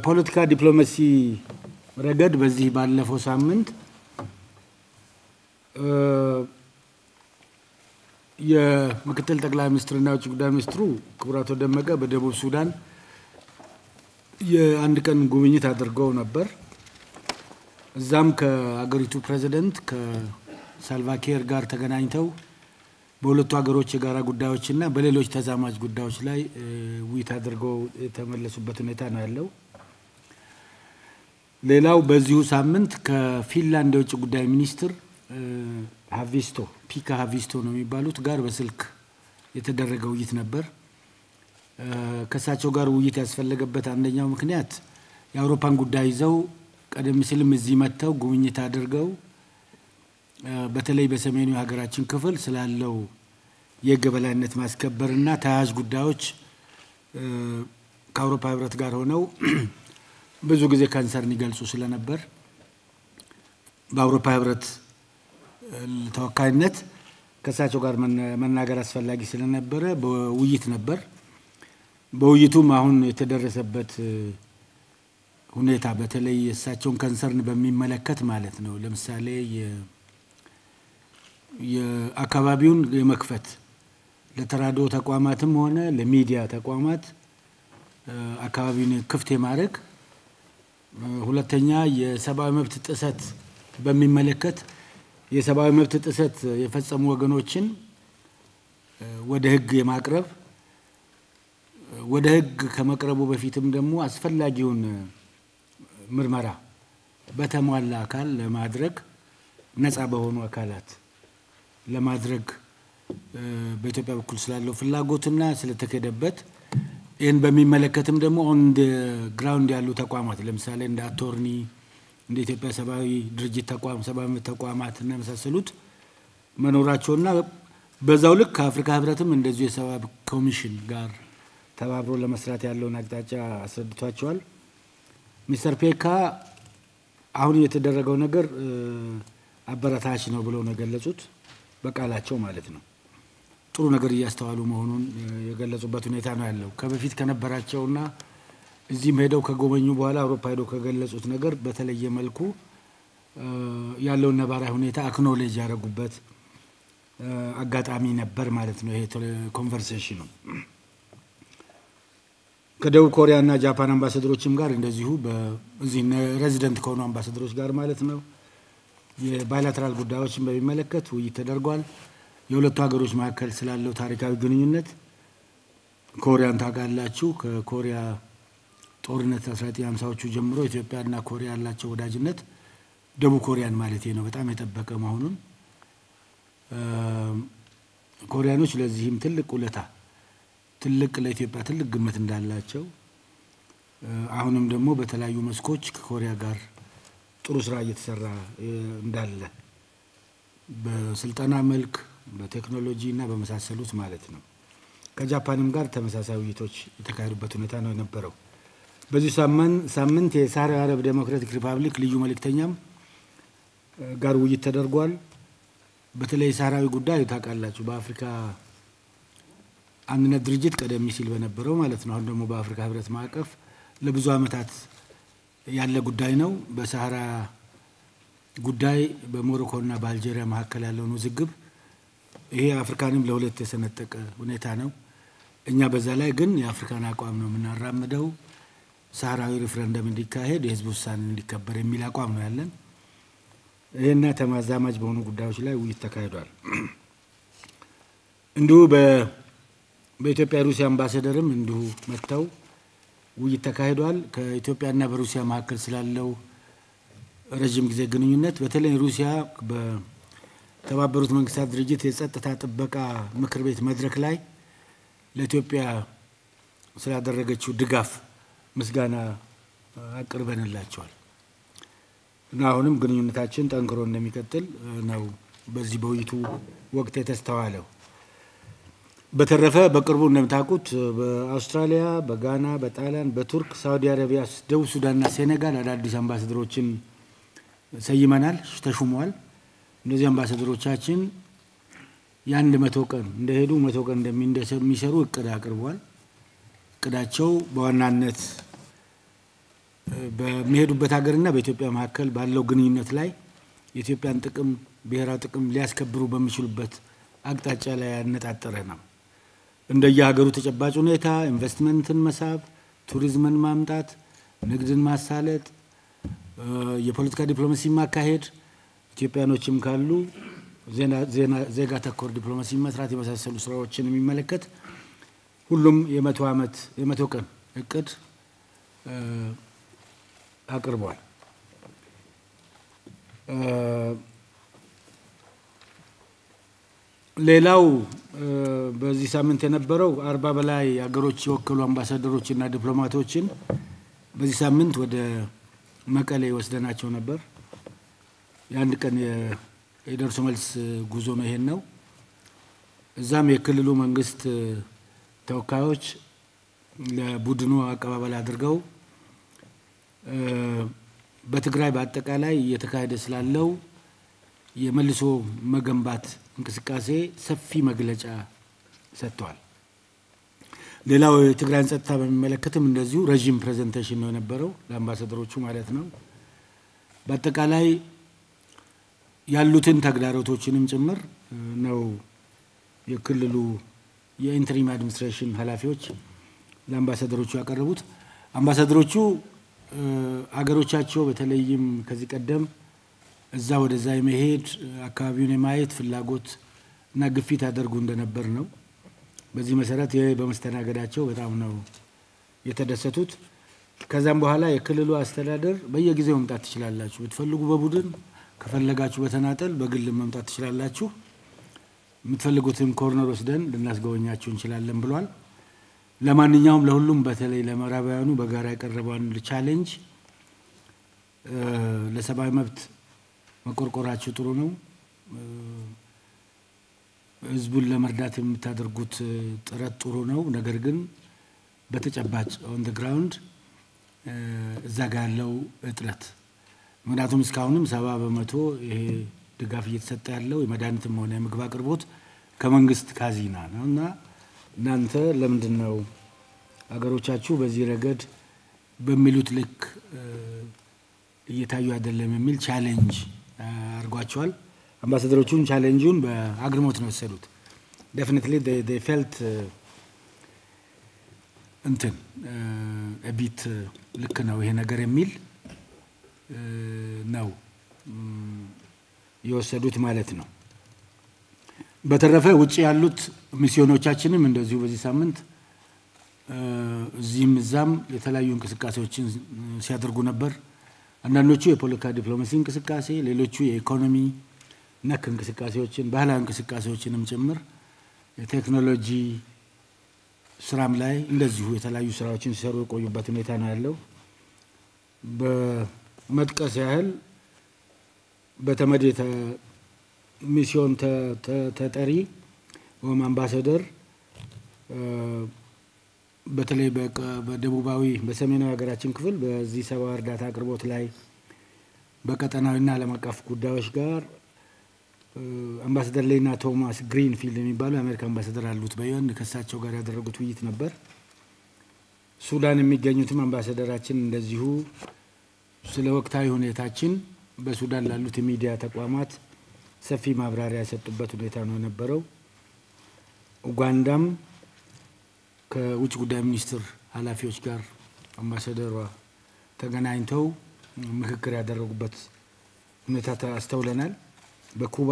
በፖለቲካ ዲፕሎማሲ ረገድ በዚህ ባለፈው ሳምንት የምክትል ጠቅላይ ሚኒስትርና የውጭ ጉዳይ ሚኒስትሩ ክቡር አቶ ደመቀ በደቡብ ሱዳን የአንድ ቀን ጉብኝት አድርገው ነበር። እዛም ከአገሪቱ ፕሬዚደንት ከሳልቫኪር ጋር ተገናኝተው በሁለቱ ሀገሮች የጋራ ጉዳዮችና በሌሎች ተዛማጅ ጉዳዮች ላይ ውይይት አድርገው የተመለሱበት ሁኔታ ነው ያለው። ሌላው በዚሁ ሳምንት ከፊንላንድ የውጭ ጉዳይ ሚኒስትር ሀቪስቶ ፒካ ሀቪስቶ ነው የሚባሉት ጋር በስልክ የተደረገ ውይይት ነበር። ከእሳቸው ጋር ውይይት ያስፈለገበት አንደኛው ምክንያት የአውሮፓን ጉዳይ ይዘው ቀደም ሲልም እዚህ መጥተው ጉብኝት አድርገው በተለይ በሰሜኑ የሀገራችን ክፍል ስላለው የሕግ የበላይነት ማስከበርና ተያያዥ ጉዳዮች ከአውሮፓ ሕብረት ጋር ሆነው ብዙ ጊዜ ካንሰርን ይገልጹ ስለነበር በአውሮፓ ሕብረት ተወካይነት ከእሳቸው ጋር መናገር አስፈላጊ ስለነበረ በውይይት ነበር። በውይይቱም አሁን የተደረሰበት ሁኔታ በተለይ የእሳቸውን ከንሰርን በሚመለከት ማለት ነው። ለምሳሌ የአካባቢውን የመክፈት ለተራድኦ ተቋማትም ሆነ ለሚዲያ ተቋማት አካባቢውን ክፍት የማድረግ ሁለተኛ የሰብአዊ መብት ጥሰት በሚመለከት የሰብአዊ መብት ጥሰት የፈጸሙ ወገኖችን ወደ ሕግ የማቅረብ ወደ ሕግ ከመቅረቡ በፊትም ደግሞ አስፈላጊውን ምርመራ በተሟላ አካል ለማድረግ ነፃ በሆኑ አካላት ለማድረግ በኢትዮጵያ በኩል ስላለው ፍላጎትና ስለተካሄደበት ይህን በሚመለከትም ደግሞ ኦን ግራውንድ ያሉ ተቋማት ለምሳሌ እንደ አቶርኒ እንደ ኢትዮጵያ ሰብአዊ ድርጅት ተቋም ሰብአዊ መብት ተቋማት እና የመሳሰሉት መኖራቸውና በዛው ልክ ከአፍሪካ ህብረትም እንደዚሁ የሰብአዊ ኮሚሽን ጋር ተባብሮ ለመስራት ያለውን አቅጣጫ አስረድቷቸዋል። ሚስተር ፔካ አሁን የተደረገው ነገር አበረታች ነው ብለው ነው የገለጹት፣ በቃላቸው ማለት ነው። ጥሩ ነገር እያስተዋሉ መሆኑን የገለጹበት ሁኔታ ነው ያለው ከበፊት ከነበራቸውና እዚህም ሄደው ከጎበኙ በኋላ አውሮፓ ሄደው ከገለጹት ነገር በተለየ መልኩ ያለውን ነባራዊ ሁኔታ አክኖሌጅ ያደረጉበት አጋጣሚ ነበር ማለት ነው። ይሄ ኮንቨርሴሽኑ ከደቡብ ኮሪያ እና ጃፓን አምባሳደሮችም ጋር እንደዚሁ እዚህ ሬዚደንት ከሆኑ አምባሳደሮች ጋር ማለት ነው የባይላተራል ጉዳዮችን በሚመለከት ውይይት ተደርጓል። የሁለቱ ሀገሮች መካከል ስላለው ታሪካዊ ግንኙነት ኮሪያን ታውቃላችሁ። ከኮሪያ ጦርነት 1950ዎቹ ጀምሮ ኢትዮጵያና ኮሪያ ያላቸው ወዳጅነት ደቡብ ኮሪያን ማለት ነው በጣም የጠበቀ መሆኑን ኮሪያኖች ለዚህም ትልቅ ውለታ ትልቅ ለኢትዮጵያ ትልቅ ግምት እንዳላቸው አሁንም ደግሞ በተለያዩ መስኮች ከኮሪያ ጋር ጥሩ ስራ እየተሰራ እንዳለ በስልጠና መልክ በቴክኖሎጂ እና በመሳሰሉት ማለት ነው። ከጃፓንም ጋር ተመሳሳይ ውይይቶች የተካሄዱበት ሁኔታ ነው የነበረው። በዚህ ሳምንት የሳህራዊ አረብ ዴሞክራቲክ ሪፐብሊክ ልዩ መልእክተኛም ጋር ውይይት ተደርጓል። በተለይ የሳህራዊ ጉዳይ ታውቃላችሁ፣ በአፍሪካ አንድነት ድርጅት ቀደም ሲል በነበረው ማለት ነው። አሁን ደግሞ በአፍሪካ ህብረት ማዕቀፍ ለብዙ ዓመታት ያለ ጉዳይ ነው። በሳህራ ጉዳይ በሞሮኮና በአልጄሪያ መካከል ያለውን ውዝግብ ይሄ አፍሪካንም ለሁለት የሰነጠቀ ሁኔታ ነው። እኛ በዛ ላይ ግን የአፍሪካን አቋም ነው የምናራምደው። ሳህራዊ ሪፍረንደም እንዲካሄድ የህዝብ ውሳኔ እንዲከበር የሚል አቋም ነው ያለን። ይህና ተማዛማጅ በሆኑ ጉዳዮች ላይ ውይይት ተካሂዷል። እንዲሁ በኢትዮጵያ የሩሲያ አምባሳደርም እንዲሁ መጥተው ውይይት ተካሂዷል። ከኢትዮጵያና በሩሲያ መካከል ስላለው ረዥም ጊዜ ግንኙነት በተለይ ሩሲያ በተባበሩት መንግስታት ድርጅት የጸጥታ ጥበቃ ምክር ቤት መድረክ ላይ ለኢትዮጵያ ስላደረገችው ድጋፍ ምስጋና አቅርበንላቸዋል እና አሁንም ግንኙነታችን ጠንክሮ እንደሚቀጥል ነው በዚህ በውይይቱ ወቅት የተስተዋለው። በተረፈ በቅርቡ እንደምታውቁት በአውስትራሊያ፣ በጋና፣ በጣሊያን፣ በቱርክ፣ ሳውዲ አረቢያ፣ ደቡብ ሱዳንና ሴኔጋል አዳዲስ አምባሳደሮችን ሰይመናል፣ ተሹመዋል። እነዚህ አምባሳደሮቻችን የአንድ መቶ ቀን እንደሄዱ መቶ ቀን እንደሚሰሩ እቅድ አቅርቧል። እቅዳቸው በዋናነት በሚሄዱበት ሀገርና በኢትዮጵያ መካከል ባለው ግንኙነት ላይ የኢትዮጵያን ጥቅም ብሔራዊ ጥቅም ሊያስከብሩ በሚችሉበት አቅጣጫ ላይ ያነጣጠረ ነው። እንደየሀገሩ ተጨባጭ ሁኔታ ኢንቨስትመንትን መሳብ፣ ቱሪዝምን ማምጣት፣ ንግድን ማሳለጥ፣ የፖለቲካ ዲፕሎማሲ ማካሄድ፣ ኢትዮጵያኖችም ካሉ ዜጋ ተኮር ዲፕሎማሲ መስራት የመሳሰሉ ስራዎችን የሚመለከት ሁሉም የመቶ ዓመት የመቶ ቀን እቅድ አቅርቧል። ሌላው በዚህ ሳምንት የነበረው አርባ በላይ ሀገሮች የወከሉ አምባሳደሮችና ዲፕሎማቶችን በዚህ ሳምንት ወደ መቀሌ ወስደናቸው ነበር። የአንድ ቀን የደርሶ መልስ ጉዞ ነው። ይሄን ነው። እዛም የክልሉ መንግስት ተወካዮች ለቡድኑ አቀባበል አድርገው በትግራይ በአጠቃላይ እየተካሄደ ስላለው የመልሶ መገንባት እንቅስቃሴ ሰፊ መግለጫ ሰጥተዋል። ሌላው የትግራይን ጸጥታ በሚመለከትም እንደዚሁ ረዥም ፕሬዘንቴሽን ነው የነበረው ለአምባሳደሮቹ ማለት ነው። በአጠቃላይ ያሉትን ተግዳሮቶችንም ጭምር ነው የክልሉ የኢንተሪም አድሚኒስትሬሽን ኃላፊዎች ለአምባሳደሮቹ ያቀረቡት። አምባሳደሮቹ አገሮቻቸው በተለይም ከዚህ ቀደም እዛ ወደዛ የመሄድ አካባቢውን የማየት ፍላጎት እና ግፊት ያደርጉ እንደነበር ነው። በዚህ መሰረት ይህ በመስተናገዳቸው በጣም ነው የተደሰቱት። ከዛም በኋላ የክልሉ አስተዳደር በየጊዜው መምጣት ትችላላችሁ፣ ብትፈልጉ በቡድን ከፈለጋችሁ በተናጠል በግል መምጣት ትችላላችሁ፣ የምትፈልጉትን ኮርነር ወስደን ልናስጎበኛችሁ እንችላለን ብሏል። ለማንኛውም ለሁሉም በተለይ ለምዕራባውያኑ በጋራ የቀረበው አንድ ቻሌንጅ ለሰብአዊ መብት መቆርቆራችሁ ጥሩ ነው፣ ህዝቡን ለመርዳት የምታደርጉት ጥረት ጥሩ ነው። ነገር ግን በተጨባጭ ኦን ደ ግራውንድ እዛ ጋ ያለው እጥረት ምክንያቱም እስካሁንም ሰባ በመቶ ይሄ ድጋፍ እየተሰጠ ያለው የመድኃኒትም ሆነ የምግብ አቅርቦት ከመንግስት ካዚና ነው እና እናንተ ለምንድን ነው ሀገሮቻችሁ በዚህ ረገድ በሚሉት ልክ እየታዩ አይደለም የሚል ቻሌንጅ አድርጓቸዋል። አምባሳደሮቹን ቻሌንጁን በአግርሞት ነው የወሰዱት። ዴፊኒትሊ ፌልት እንትን ቢት ልክ ነው ይሄ ነገር የሚል ነው የወሰዱት ማለት ነው። በተረፈ ውጭ ያሉት ሚስዮኖቻችንም እንደዚሁ በዚህ ሳምንት እዚህም እዛም የተለያዩ እንቅስቃሴዎችን ሲያደርጉ ነበር። አንዳንዶቹ የፖለቲካ ዲፕሎማሲ እንቅስቃሴ፣ ሌሎቹ የኢኮኖሚ ነክ እንቅስቃሴዎችን፣ ባህላዊ እንቅስቃሴዎችንም ጭምር የቴክኖሎጂ ስራም ላይ እንደዚሁ የተለያዩ ስራዎችን ሲሰሩ የቆዩበት ሁኔታ ነው ያለው። በመጥቀስ ያህል በተመድ ሚስዮን ተጠሪ ወይም አምባሳደር በተለይ በደቡባዊ በሰሜናዊ ሀገራችን ክፍል በዚህ ሰብአዊ እርዳታ አቅርቦት ላይ በቀጠናዊና ዓለም አቀፍ ጉዳዮች ጋር አምባሳደር ሌና ቶማስ ግሪንፊልድ የሚባሉ የአሜሪካ አምባሳደር አሉት በዩኤን ከእሳቸው ጋር ያደረጉት ውይይት ነበር። ሱዳን የሚገኙትም አምባሳደራችን እንደዚሁ ስለ ወቅታዊ ሁኔታችን በሱዳን ላሉት የሚዲያ ተቋማት ሰፊ ማብራሪያ የሰጡበት ሁኔታ ነው የነበረው። ኡጋንዳም ከውጭ ጉዳይ ሚኒስትር ኃላፊዎች ጋር አምባሳደሯ ተገናኝተው ምክክር ያደረጉበት ሁኔታ አስተውለናል። በኩባ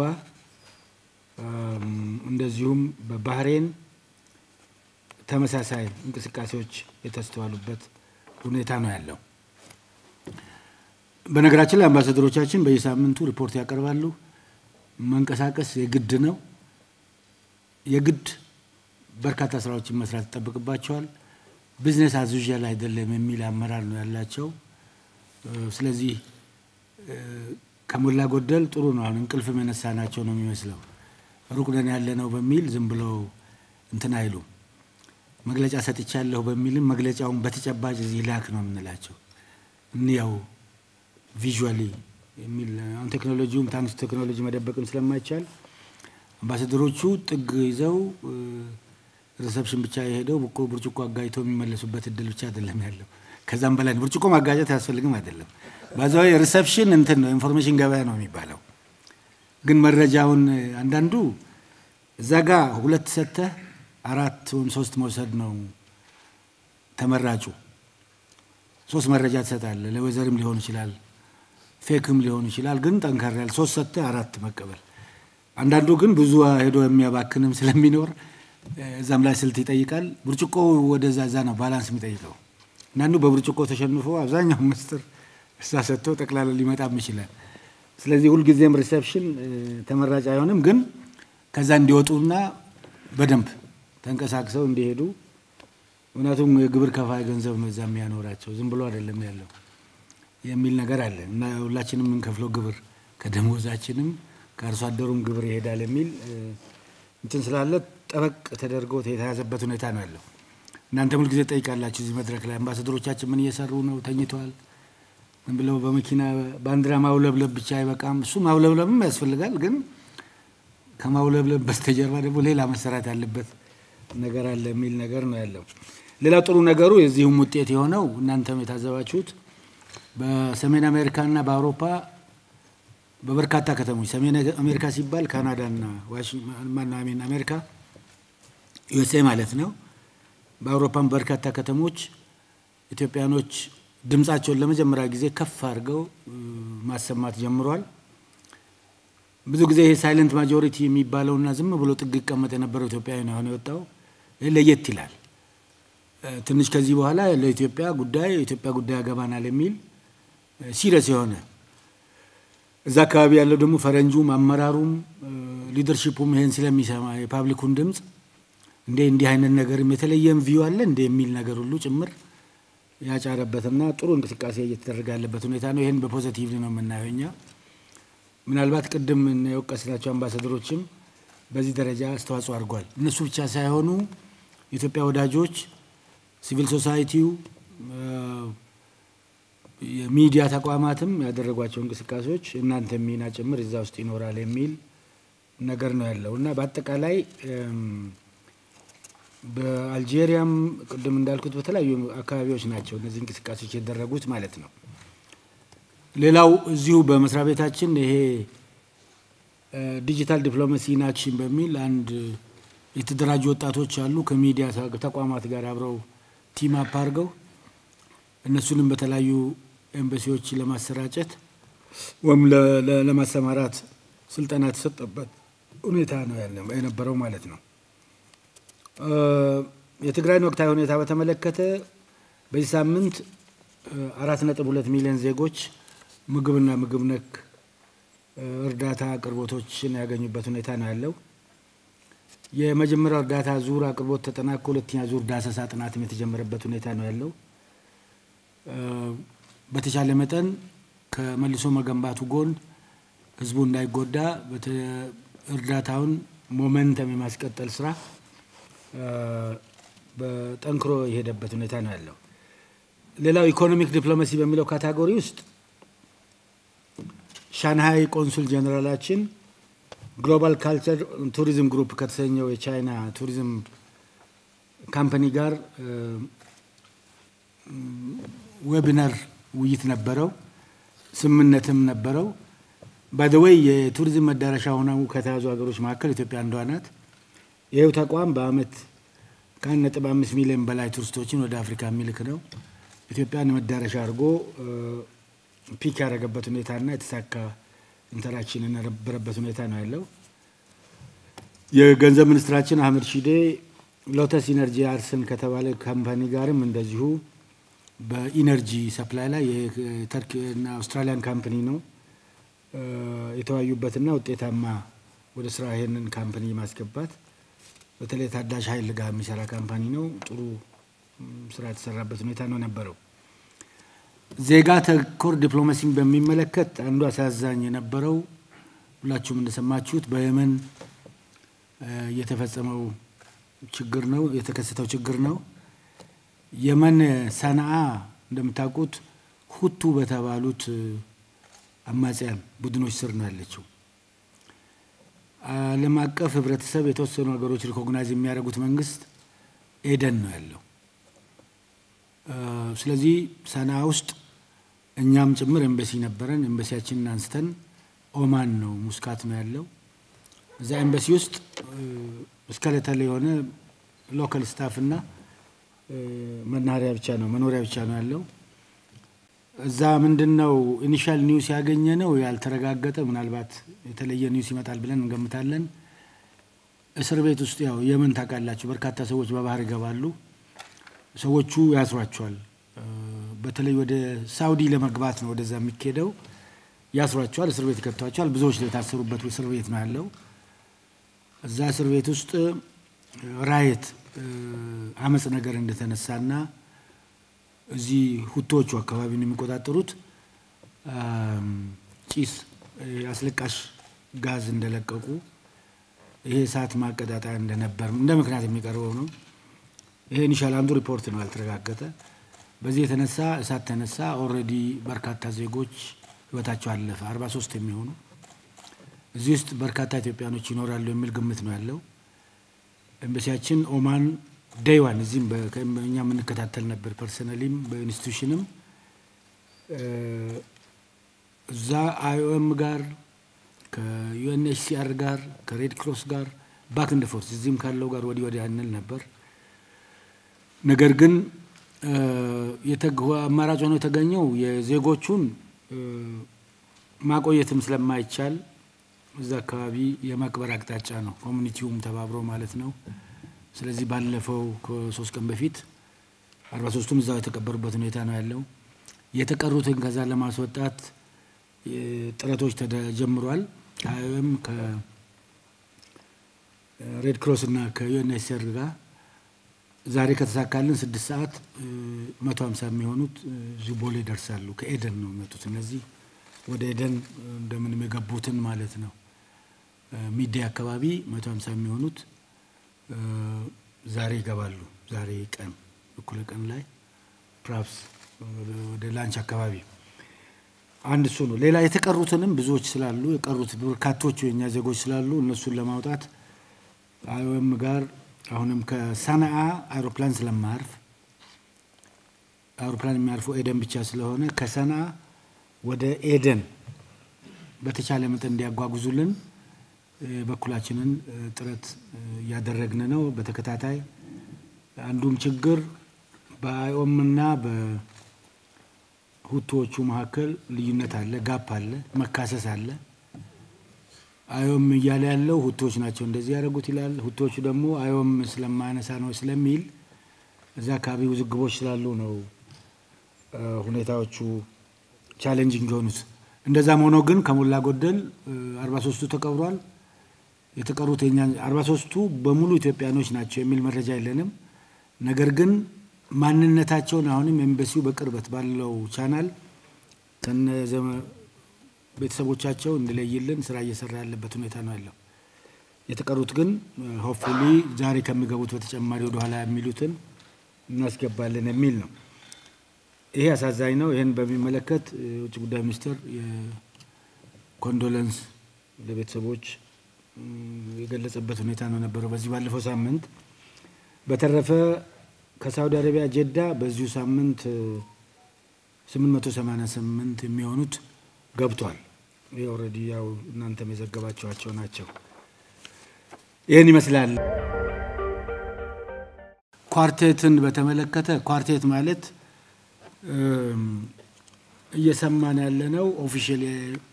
እንደዚሁም በባህሬን ተመሳሳይ እንቅስቃሴዎች የተስተዋሉበት ሁኔታ ነው ያለው። በነገራችን ላይ አምባሳደሮቻችን በየሳምንቱ ሪፖርት ያቀርባሉ። መንቀሳቀስ የግድ ነው። የግድ በርካታ ስራዎችን መስራት ይጠበቅባቸዋል። ቢዝነስ አዙዣል አይደለም የሚል አመራር ነው ያላቸው። ስለዚህ ከሞላ ጎደል ጥሩ ነው። አሁን እንቅልፍም የነሳናቸው ነው የሚመስለው። ሩቅ ነን ያለ ነው በሚል ዝም ብለው እንትን አይሉም። መግለጫ ሰጥቻለሁ በሚልም መግለጫውን በተጨባጭ እዚህ ላክ ነው የምንላቸው። እንያው ቪዥዋሊ የሚል አሁን ቴክኖሎጂውም ታንስ ቴክኖሎጂ መደበቅም ስለማይቻል አምባሳደሮቹ ጥግ ይዘው ሪሰፕሽን ብቻ የሄደው ብርጭቆ አጋይተው የሚመለሱበት እድል ብቻ አይደለም ያለው። ከዛም በላይ ብርጭቆ ማጋጨት አያስፈልግም አይደለም። ባዛዊ ሪሰፕሽን እንትን ነው ኢንፎርሜሽን ገበያ ነው የሚባለው። ግን መረጃውን አንዳንዱ እዛ ጋ ሁለት ሰተህ አራት ወይም ሶስት መውሰድ ነው ተመራጩ። ሶስት መረጃ ትሰጣለህ። ለወይዘርም ሊሆን ይችላል፣ ፌክም ሊሆን ይችላል። ግን ጠንከር ያለ ሶስት ሰተህ አራት መቀበል። አንዳንዱ ግን ብዙ ሄዶ የሚያባክንም ስለሚኖር እዛም ላይ ስልት ይጠይቃል። ብርጭቆ ወደዛ እዛ ነው ባላንስ የሚጠይቀው። አንዳንዱ በብርጭቆ ተሸንፎ አብዛኛው ምስጢር እሳ ሰጥቶ ጠቅላላ ሊመጣም ይችላል። ስለዚህ ሁልጊዜም ሪሴፕሽን ተመራጭ አይሆንም። ግን ከዛ እንዲወጡና በደንብ ተንቀሳቅሰው እንዲሄዱ ምክንያቱም የግብር ከፋይ ገንዘብ ነው እዛ የሚያኖራቸው ዝም ብሎ አይደለም ያለው የሚል ነገር አለ እና ሁላችንም የምንከፍለው ግብር ከደሞዛችንም ከአርሶ አደሩም ግብር ይሄዳል የሚል እንትን ስላለ ጠበቅ ተደርጎ የተያዘበት ሁኔታ ነው ያለው። እናንተ ሁልጊዜ ጠይቃላችሁ እዚህ መድረክ ላይ አምባሳደሮቻችን ምን እየሰሩ ነው? ተኝተዋል? ምን ብለው በመኪና ባንዲራ ማውለብለብ ብቻ አይበቃም። እሱ ማውለብለብም ያስፈልጋል። ግን ከማውለብለብ በስተጀርባ ደግሞ ሌላ መሰራት ያለበት ነገር አለ የሚል ነገር ነው ያለው። ሌላው ጥሩ ነገሩ የዚሁም ውጤት የሆነው እናንተም የታዘባችሁት በሰሜን አሜሪካና በአውሮፓ በበርካታ ከተሞች ሰሜን አሜሪካ ሲባል ካናዳና ዋሽንግተን አሜሪካ ዩኤስኤ ማለት ነው። በአውሮፓም በርካታ ከተሞች ኢትዮጵያኖች ድምፃቸውን ለመጀመሪያ ጊዜ ከፍ አድርገው ማሰማት ጀምሯል። ብዙ ጊዜ ይሄ ሳይለንት ማጆሪቲ የሚባለውና ዝም ብሎ ጥግ ይቀመጥ የነበረው ኢትዮጵያዊ ነው አሁን የወጣው። ይህ ለየት ይላል። ትንሽ ከዚህ በኋላ ለኢትዮጵያ ጉዳይ የኢትዮጵያ ጉዳይ ያገባናል የሚል ሲሪየስ የሆነ እዛ አካባቢ ያለው ደግሞ ፈረንጁም አመራሩም ሊደርሺፑም ይሄን ስለሚሰማ የፓብሊኩን ድምፅ እንዴ እንዲህ አይነት ነገርም የተለየም ቪው አለ እንደ የሚል ነገር ሁሉ ጭምር ያጫረበትና ጥሩ እንቅስቃሴ እየተደረገ ያለበት ሁኔታ ነው። ይህን በፖዘቲቭ ነው የምናየው እኛ። ምናልባት ቅድም የወቀስናቸው አምባሳደሮችም በዚህ ደረጃ አስተዋጽኦ አድርጓል። እነሱ ብቻ ሳይሆኑ የኢትዮጵያ ወዳጆች፣ ሲቪል ሶሳይቲው፣ የሚዲያ ተቋማትም ያደረጓቸው እንቅስቃሴዎች እናንተ ሚና ጭምር እዛ ውስጥ ይኖራል የሚል ነገር ነው ያለው እና በአጠቃላይ በአልጄሪያም ቅድም እንዳልኩት በተለያዩ አካባቢዎች ናቸው እነዚህ እንቅስቃሴዎች የተደረጉት ማለት ነው። ሌላው እዚሁ በመስሪያ ቤታችን ይሄ ዲጂታል ዲፕሎማሲ ኢን አክሽን በሚል አንድ የተደራጁ ወጣቶች አሉ ከሚዲያ ተቋማት ጋር አብረው ቲም አፕ አድርገው እነሱንም በተለያዩ ኤምባሲዎች ለማሰራጨት ወይም ለማሰማራት ስልጠና የተሰጠበት ሁኔታ ነው የነበረው ማለት ነው። የትግራይን ወቅታዊ ሁኔታ በተመለከተ በዚህ ሳምንት አራት ነጥብ ሁለት ሚሊዮን ዜጎች ምግብና ምግብ ነክ እርዳታ አቅርቦቶችን ያገኙበት ሁኔታ ነው ያለው። የመጀመሪያው እርዳታ ዙር አቅርቦት ተጠናቆ ሁለተኛ ዙር ዳሰሳ ጥናትም የተጀመረበት ሁኔታ ነው ያለው። በተቻለ መጠን ከመልሶ መገንባቱ ጎን ህዝቡ እንዳይጎዳ እርዳታውን ሞመንተም የማስቀጠል ስራ በጠንክሮ የሄደበት ሁኔታ ነው ያለው። ሌላው ኢኮኖሚክ ዲፕሎማሲ በሚለው ካታጎሪ ውስጥ ሻንሃይ ቆንሱል ጀኔራላችን ግሎባል ካልቸር ቱሪዝም ግሩፕ ከተሰኘው የቻይና ቱሪዝም ካምፓኒ ጋር ዌቢናር ውይይት ነበረው፣ ስምምነትም ነበረው። ባይደወይ የቱሪዝም መዳረሻ ሆነው ከተያዙ ሀገሮች መካከል ኢትዮጵያ አንዷ ናት። ይኸው ተቋም በአመት ከአንድ ነጥብ አምስት ሚሊዮን በላይ ቱሪስቶችን ወደ አፍሪካ የሚልክ ነው። ኢትዮጵያን መዳረሻ አድርጎ ፒክ ያደረገበት ሁኔታና የተሳካ ኢንተራክሽን የነበረበት ሁኔታ ነው ያለው። የገንዘብ ሚኒስትራችን አህመድ ሺዴ ሎተስ ኢነርጂ አርስን ከተባለ ካምፓኒ ጋርም እንደዚሁ በኢነርጂ ሰፕላይ ላይ የተርኪና አውስትራሊያን ካምፓኒ ነው የተወያዩበትና ውጤታማ ወደ ስራ ይሄንን ካምፓኒ ማስገባት በተለይ ታዳሽ ኃይል ጋር የሚሰራ ካምፓኒ ነው። ጥሩ ስራ የተሰራበት ሁኔታ ነው ነበረው። ዜጋ ተኮር ዲፕሎማሲን በሚመለከት አንዱ አሳዛኝ የነበረው ሁላችሁም እንደሰማችሁት በየመን የተፈጸመው ችግር ነው የተከሰተው ችግር ነው። የመን ሰንዓ እንደምታውቁት ሁቱ በተባሉት አማጽያን ቡድኖች ስር ነው ያለችው። ዓለም አቀፍ ህብረተሰብ የተወሰኑ ሀገሮች ሪኮግናይዝ የሚያደርጉት መንግስት ኤደን ነው ያለው። ስለዚህ ሰና ውስጥ እኛም ጭምር ኤምበሲ ነበረን። ኤምበሲያችንን አንስተን ኦማን ነው ሙስካት ነው ያለው። እዛ ኤምበሲ ውስጥ እስከለተል የሆነ ሎካል ስታፍ እና መናኸሪያ ብቻ ነው መኖሪያ ብቻ ነው ያለው። እዛ ምንድን ነው ኢኒሻል ኒውስ ያገኘ ነው ያልተረጋገጠ፣ ምናልባት የተለየ ኒውስ ይመጣል ብለን እንገምታለን። እስር ቤት ውስጥ ያው የመን ታውቃላችሁ፣ በርካታ ሰዎች በባህር ይገባሉ። ሰዎቹ ያስሯቸዋል። በተለይ ወደ ሳውዲ ለመግባት ነው ወደዛ የሚካሄደው። ያስሯቸዋል፣ እስር ቤት ይከቷቸዋል። ብዙዎች የታሰሩበት እስር ቤት ነው ያለው። እዛ እስር ቤት ውስጥ ራየት አመፅ ነገር እንደተነሳና እዚህ ሁቶቹ አካባቢውን የሚቆጣጠሩት ጭስ አስለቃሽ ጋዝ እንደለቀቁ ይሄ እሳት ማቀጣጠያ እንደነበር እንደ ምክንያት የሚቀርበው ነው። ይሄ ኢኒሻል አንዱ ሪፖርት ነው ያልተረጋገጠ። በዚህ የተነሳ እሳት ተነሳ። ኦልሬዲ በርካታ ዜጎች ህይወታቸው አለፈ። አርባ ሶስት የሚሆኑ እዚህ ውስጥ በርካታ ኢትዮጵያኖች ይኖራሉ የሚል ግምት ነው ያለው። ኤምባሲያችን ኦማን ዴይዋን እዚህም እኛ የምንከታተል ነበር ፐርሰናሊም በኢንስቲቱሽንም እዛ አይኦኤም ጋር ከዩኤንኤችሲአር ጋር ከሬድ ክሮስ ጋር ባክ እንደ ፎርስ እዚህም ካለው ጋር ወዲህ ወዲያ እንል ነበር። ነገር ግን አማራጭ ሆኖ የተገኘው የዜጎቹን ማቆየትም ስለማይቻል እዛ አካባቢ የማክበር አቅጣጫ ነው፣ ኮሚኒቲውም ተባብሮ ማለት ነው። ስለዚህ ባለፈው ከሶስት ቀን በፊት አርባ ሶስቱም እዛው የተቀበሩበት ሁኔታ ነው ያለው። የተቀሩትን ከዛ ለማስወጣት ጥረቶች ተጀምሯል። ከአይኦኤም ከሬድ ክሮስ እና ከዩኤንኤችሲአር ጋር ዛሬ ከተሳካልን ስድስት ሰዓት መቶ ሀምሳ የሚሆኑት እዚሁ ቦሌ ይደርሳሉ። ከኤደን ነው የመጡት እነዚህ ወደ ኤደን እንደምንም የገቡትን ማለት ነው። ሚዴ አካባቢ መቶ ሀምሳ የሚሆኑት ዛሬ ይገባሉ። ዛሬ ቀን እኩለ ቀን ላይ ፕራፕስ ወደ ላንች አካባቢ አንድ እሱ ነው። ሌላ የተቀሩትንም ብዙዎች ስላሉ የቀሩት በርካቶቹ የእኛ ዜጎች ስላሉ እነሱን ለማውጣት አይኦኤም ጋር አሁንም ከሰነአ አውሮፕላን ስለማያርፍ አውሮፕላን የሚያርፈው ኤደን ብቻ ስለሆነ ከሰነአ ወደ ኤደን በተቻለ መጠን እንዲያጓጉዙልን በኩላችንን ጥረት እያደረግን ነው። በተከታታይ አንዱም ችግር በአይኦም እና በሁቶዎቹ መካከል ልዩነት አለ፣ ጋፕ አለ፣ መካሰስ አለ። አዮም እያለ ያለው ሁቶች ናቸው እንደዚህ ያደረጉት ይላል። ሁቶቹ ደግሞ አዮም ስለማያነሳ ነው ስለሚል እዛ አካባቢ ውዝግቦች ስላሉ ነው ሁኔታዎቹ ቻሌንጂንግ የሆኑት። እንደዛም ሆኖ ግን ከሞላ ጎደል አርባ ሶስቱ ተቀብሯል። የተቀሩት የኛ አርባ ሶስቱ በሙሉ ኢትዮጵያኖች ናቸው የሚል መረጃ የለንም። ነገር ግን ማንነታቸውን አሁንም ኤምባሲው በቅርበት ባለው ቻናል ከነ ቤተሰቦቻቸው እንዲለይልን ስራ እየሰራ ያለበት ሁኔታ ነው ያለው። የተቀሩት ግን ሆፕፉሊ ዛሬ ከሚገቡት በተጨማሪ ወደኋላ የሚሉትን እናስገባለን የሚል ነው። ይሄ አሳዛኝ ነው። ይህን በሚመለከት የውጭ ጉዳይ ሚኒስቴር የኮንዶለንስ ለቤተሰቦች የገለጸበት ሁኔታ ነው ነበረው በዚህ ባለፈው ሳምንት። በተረፈ ከሳውዲ አረቢያ ጀዳ በዚሁ ሳምንት 888 የሚሆኑት ገብቷል። ይህ ኦልሬዲ ያው እናንተም የዘገባችኋቸው ናቸው። ይህን ይመስላል። ኳርቴትን በተመለከተ ኳርቴት ማለት እየሰማን ያለ ነው። ኦፊሻል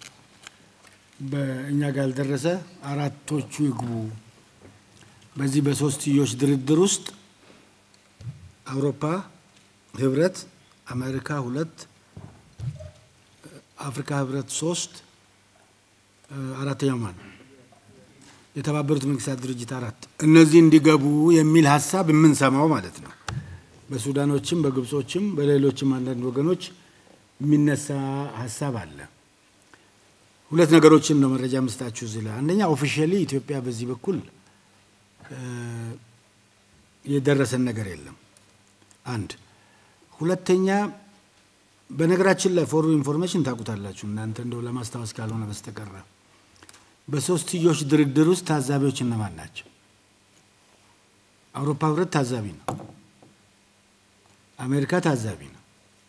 በእኛ ጋር ያልደረሰ አራቶቹ ይግቡ። በዚህ በሶስትዮሽ ድርድር ውስጥ አውሮፓ ህብረት፣ አሜሪካ ሁለት፣ አፍሪካ ህብረት ሶስት፣ አራተኛው ማን የተባበሩት መንግስታት ድርጅት አራት እነዚህ እንዲገቡ የሚል ሀሳብ የምንሰማው ማለት ነው። በሱዳኖችም በግብጾችም በሌሎችም አንዳንድ ወገኖች የሚነሳ ሀሳብ አለ። ሁለት ነገሮችን ነው መረጃ ምስጣችሁ እዚህ ላይ አንደኛ ኦፊሻሊ ኢትዮጵያ በዚህ በኩል የደረሰን ነገር የለም። አንድ ሁለተኛ፣ በነገራችን ላይ ፎር ኢንፎርሜሽን ታውቁታላችሁ እናንተ እንደው ለማስታወስ ካልሆነ በስተቀረ በሶስትዮሽ ድርድር ውስጥ ታዛቢዎች እነማን ናቸው? አውሮፓ ህብረት ታዛቢ ነው። አሜሪካ ታዛቢ ነው።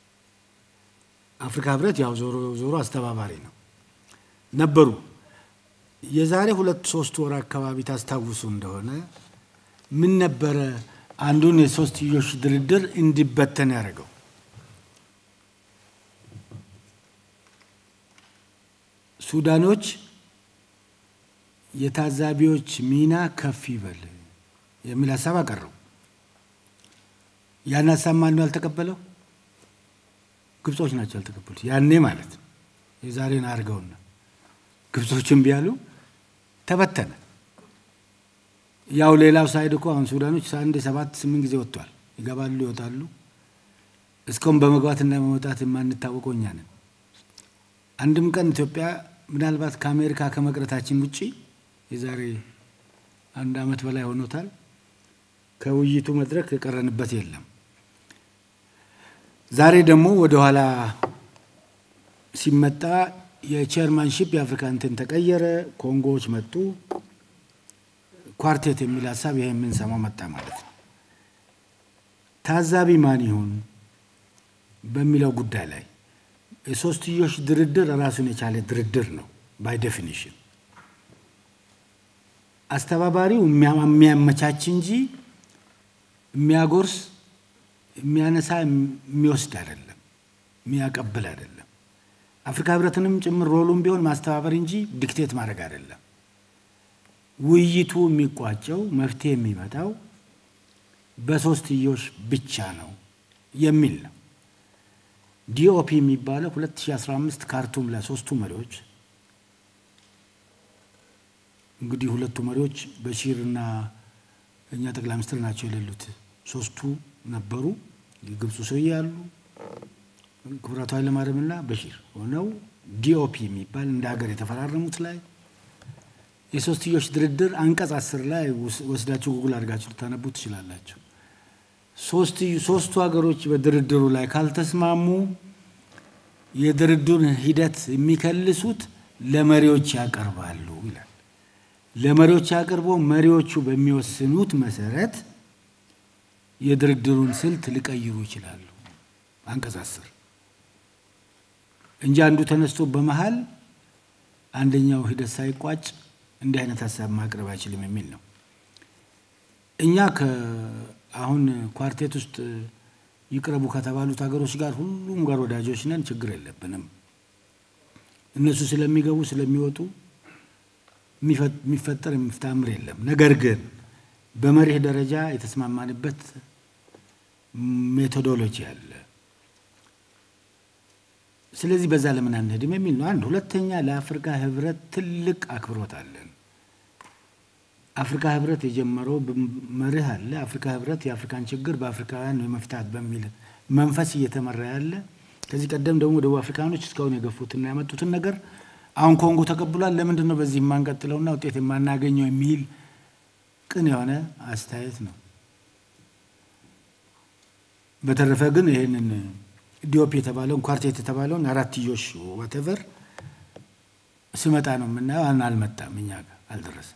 አፍሪካ ህብረት ያው ዞሮ ዞሮ አስተባባሪ ነው ነበሩ። የዛሬ ሁለት ሶስት ወር አካባቢ ታስታውሱ እንደሆነ ምን ነበረ አንዱን የሶስትዮሽ ድርድር እንዲበተን ያደረገው? ሱዳኖች የታዛቢዎች ሚና ከፍ ይበል የሚል ሀሳብ አቀረቡ። ያን ሀሳብ ማን ነው ያልተቀበለው? ግብጾች ናቸው ያልተቀበሉት። ያኔ ማለት ነው። የዛሬን አድርገውና ግብጾችን ቢያሉ ተበተነ። ያው ሌላው ሳይድ እኮ አሁን ሱዳኖች አንድ ሰባት ስምንት ጊዜ ወጥቷል። ይገባሉ፣ ይወጣሉ። እስካሁን በመግባትና በመውጣት የማንታወቀው እኛ ነን። አንድም ቀን ኢትዮጵያ ምናልባት ከአሜሪካ ከመቅረታችን ውጭ የዛሬ አንድ ዓመት በላይ ሆኖታል። ከውይይቱ መድረክ የቀረንበት የለም። ዛሬ ደግሞ ወደኋላ ሲመጣ የቼርማንሺፕ የአፍሪካ እንትን ተቀየረ። ኮንጎዎች መጡ። ኳርቴት የሚል ሀሳብ ይሄ የምንሰማው መጣ ማለት ነው። ታዛቢ ማን ይሁን በሚለው ጉዳይ ላይ የሶስትዮሽ ድርድር ራሱን የቻለ ድርድር ነው። ባይ ዴፊኒሽን አስተባባሪው የሚያመቻች እንጂ የሚያጎርስ፣ የሚያነሳ፣ የሚወስድ አይደለም፣ የሚያቀብል አይደለም። አፍሪካ ህብረትንም ጭምር ሮሉም ቢሆን ማስተባበር እንጂ ዲክቴት ማድረግ አይደለም። ውይይቱ የሚቋጨው መፍትሄ የሚመጣው በሶስትዮሽ ብቻ ነው የሚል ነው። ዲኦፒ የሚባለው 2015 ካርቱም ላይ ሶስቱ መሪዎች እንግዲህ ሁለቱ መሪዎች በሺር እና እኛ ጠቅላይ ሚኒስትር ናቸው የሌሉት። ሶስቱ ነበሩ። የግብፁ ሰውዬ ያሉ ክቡራቱ ኃይለማርያም እና በሺር ሆነው ዲኦፒ የሚባል እንደ ሀገር የተፈራረሙት ላይ የሶስትዮሽ ድርድር አንቀጽ አስር ላይ ወስዳችሁ ጉግል አድርጋችሁ ልታነቡ ትችላላችሁ። ሶስቱ ሀገሮች በድርድሩ ላይ ካልተስማሙ የድርድሩን ሂደት የሚከልሱት ለመሪዎች ያቀርባሉ ይላል። ለመሪዎች አቅርቦ መሪዎቹ በሚወስኑት መሰረት የድርድሩን ስልት ሊቀይሩ ይችላሉ። አንቀጽ አስር እንጂ አንዱ ተነስቶ በመሀል አንደኛው ሂደት ሳይቋጭ እንዲህ አይነት ሀሳብ ማቅረብ አይችልም የሚል ነው። እኛ አሁን ኳርቴት ውስጥ ይቅረቡ ከተባሉት ሀገሮች ጋር ሁሉም ጋር ወዳጆች ነን፣ ችግር የለብንም። እነሱ ስለሚገቡ ስለሚወጡ የሚፈጠር የሚፍታምር የለም። ነገር ግን በመሪህ ደረጃ የተስማማንበት ሜቶዶሎጂ አለ። ስለዚህ በዛ ለምን አንሄድም የሚል ነው። አንድ ሁለተኛ፣ ለአፍሪካ ህብረት ትልቅ አክብሮት አለን። አፍሪካ ህብረት የጀመረው መርህ አለ። አፍሪካ ህብረት የአፍሪካን ችግር በአፍሪካውያን የመፍታት በሚል መንፈስ እየተመራ ያለ ከዚህ ቀደም ደግሞ ደቡብ አፍሪካኖች እስካሁን የገፉትና ያመጡትን ነገር አሁን ኮንጎ ተቀብሏል። ለምንድን ነው በዚህ የማንቀጥለውና ውጤት የማናገኘው የሚል ቅን የሆነ አስተያየት ነው። በተረፈ ግን ይህንን ዲኦፕ የተባለውን ኳርቴት የተባለውን አራትዮሽ ዋቴቨር ስመጣ ነው የምናየው። አልመጣም፣ እኛ ጋር አልደረሰም።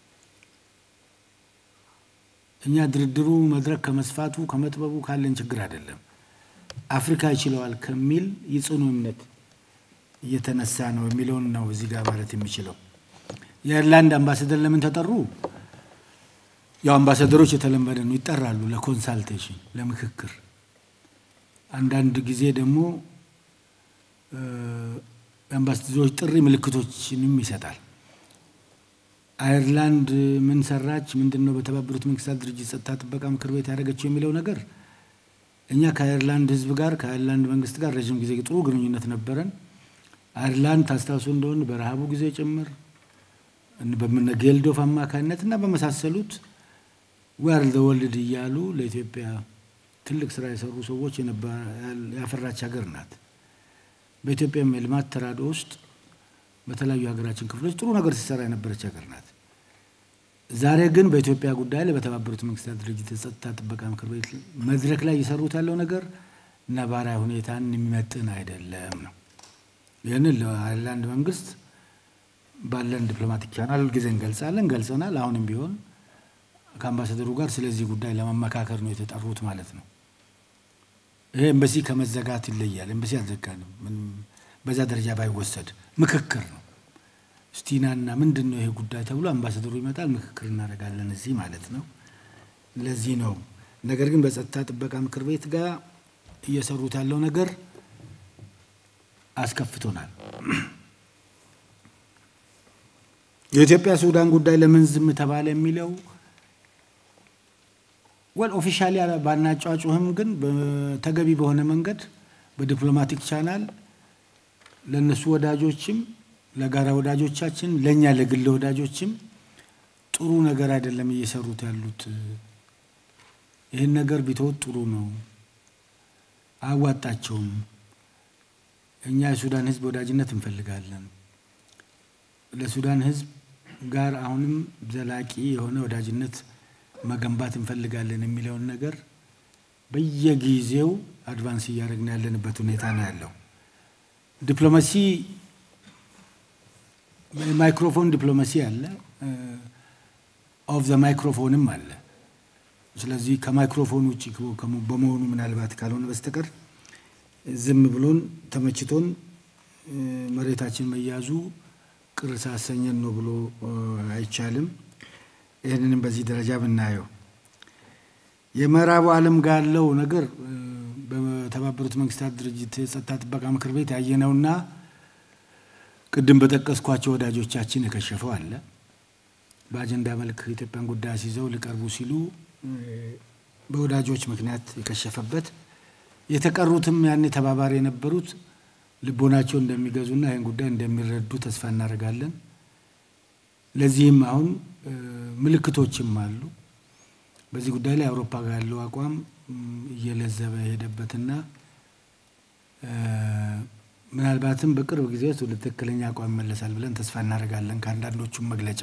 እኛ ድርድሩ መድረክ ከመስፋቱ ከመጥበቡ ካለን ችግር አይደለም፣ አፍሪካ ይችለዋል ከሚል የጽኑ እምነት እየተነሳ ነው የሚለውን ነው እዚህ ጋር ማለት የሚችለው። የአይርላንድ አምባሳደር ለምን ተጠሩ? ያው አምባሳደሮች የተለመደ ነው፣ ይጠራሉ ለኮንሳልቴሽን ለምክክር። አንዳንድ ጊዜ ደግሞ የአምባሳደሮች ጥሪ ምልክቶችንም ይሰጣል። አየርላንድ ምን ሰራች፣ ምንድን ነው በተባበሩት መንግስታት ድርጅት ጸጥታ ጥበቃ ምክር ቤት ያደረገችው የሚለው ነገር እኛ ከአየርላንድ ሕዝብ ጋር ከአየርላንድ መንግስት ጋር ረዥም ጊዜ ጥሩ ግንኙነት ነበረን። አየርላንድ ታስታውሱ እንደሆነ በረሃቡ ጊዜ ጭምር በምነ ጌልዶፍ አማካኝነት እና በመሳሰሉት ዌር ዘ ወልድ እያሉ ለኢትዮጵያ ትልቅ ስራ የሰሩ ሰዎች ያፈራች ሀገር ናት። በኢትዮጵያ የልማት ተራድኦ ውስጥ በተለያዩ ሀገራችን ክፍሎች ጥሩ ነገር ሲሰራ የነበረች ሀገር ናት። ዛሬ ግን በኢትዮጵያ ጉዳይ ላይ በተባበሩት መንግስታት ድርጅት የጸጥታ ጥበቃ ምክር ቤት መድረክ ላይ እየሰሩት ያለው ነገር ነባራዊ ሁኔታን የሚመጥን አይደለም ነው። ይህንን ለአይርላንድ መንግስት ባለን ዲፕሎማቲክ ቻናል ጊዜ እንገልጻለን፣ ገልጸናል። አሁንም ቢሆን ከአምባሳደሩ ጋር ስለዚህ ጉዳይ ለመመካከር ነው የተጠሩት ማለት ነው። ይሄ ኤምባሲ ከመዘጋት ይለያል። ኤምባሲ አልዘጋንም። ምንም በዛ ደረጃ ባይወሰድ ምክክር ነው። ስቲናና ምንድን ነው ይሄ ጉዳይ ተብሎ አምባሳደሩ ይመጣል፣ ምክክር እናደርጋለን እዚህ ማለት ነው። ለዚህ ነው ነገር ግን በጸጥታ ጥበቃ ምክር ቤት ጋር እየሰሩት ያለው ነገር አስከፍቶናል። የኢትዮጵያ ሱዳን ጉዳይ ለምን ዝም ተባለ የሚለው ወል ኦፊሻሊ ባናጫጩህም ግን በተገቢ በሆነ መንገድ በዲፕሎማቲክ ቻናል ለእነሱ ወዳጆችም ለጋራ ወዳጆቻችን ለእኛ ለግል ወዳጆችም ጥሩ ነገር አይደለም እየሰሩት ያሉት። ይህን ነገር ቢተውት ጥሩ ነው፣ አያዋጣቸውም። እኛ የሱዳን ሕዝብ ወዳጅነት እንፈልጋለን። ለሱዳን ሕዝብ ጋር አሁንም ዘላቂ የሆነ ወዳጅነት መገንባት እንፈልጋለን የሚለውን ነገር በየጊዜው አድቫንስ እያደረግን ያለንበት ሁኔታ ነው ያለው። ዲፕሎማሲ ማይክሮፎን ዲፕሎማሲ አለ፣ ኦፍ ዘ ማይክሮፎንም አለ። ስለዚህ ከማይክሮፎን ውጭ በመሆኑ ምናልባት ካልሆነ በስተቀር ዝም ብሎን ተመችቶን መሬታችን መያዙ ቅር ሳሰኘን ነው ብሎ አይቻልም። ይህንንም በዚህ ደረጃ ብናየው የምዕራቡ ዓለም ጋር ያለው ነገር በተባበሩት መንግስታት ድርጅት የጸጥታ ጥበቃ ምክር ቤት ያየነውና ቅድም በጠቀስኳቸው ወዳጆቻችን የከሸፈው አለ። በአጀንዳ መልክ ኢትዮጵያን ጉዳይ አስይዘው ሊቀርቡ ሲሉ በወዳጆች ምክንያት የከሸፈበት የተቀሩትም ያኔ ተባባሪ የነበሩት ልቦናቸው እንደሚገዙና ይህን ጉዳይ እንደሚረዱ ተስፋ እናደርጋለን። ለዚህም አሁን ምልክቶችም አሉ። በዚህ ጉዳይ ላይ አውሮፓ ጋር ያለው አቋም እየለዘበ የሄደበትና ምናልባትም በቅርብ ጊዜ ውስጥ ወደ ትክክለኛ አቋም ይመለሳል ብለን ተስፋ እናደርጋለን ከአንዳንዶቹም መግለጫ።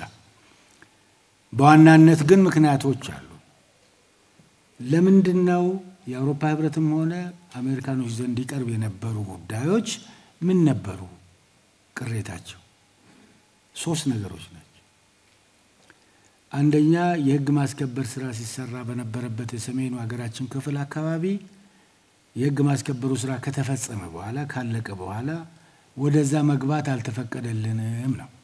በዋናነት ግን ምክንያቶች አሉ። ለምንድን ነው የአውሮፓ ህብረትም ሆነ አሜሪካኖች ዘንድ ይቀርብ የነበሩ ጉዳዮች ምን ነበሩ? ቅሬታቸው ሶስት ነገሮች ናቸው። አንደኛ የህግ ማስከበር ስራ ሲሰራ በነበረበት የሰሜኑ ሀገራችን ክፍል አካባቢ የህግ ማስከበሩ ስራ ከተፈጸመ በኋላ ካለቀ በኋላ ወደዛ መግባት አልተፈቀደልንም ነው።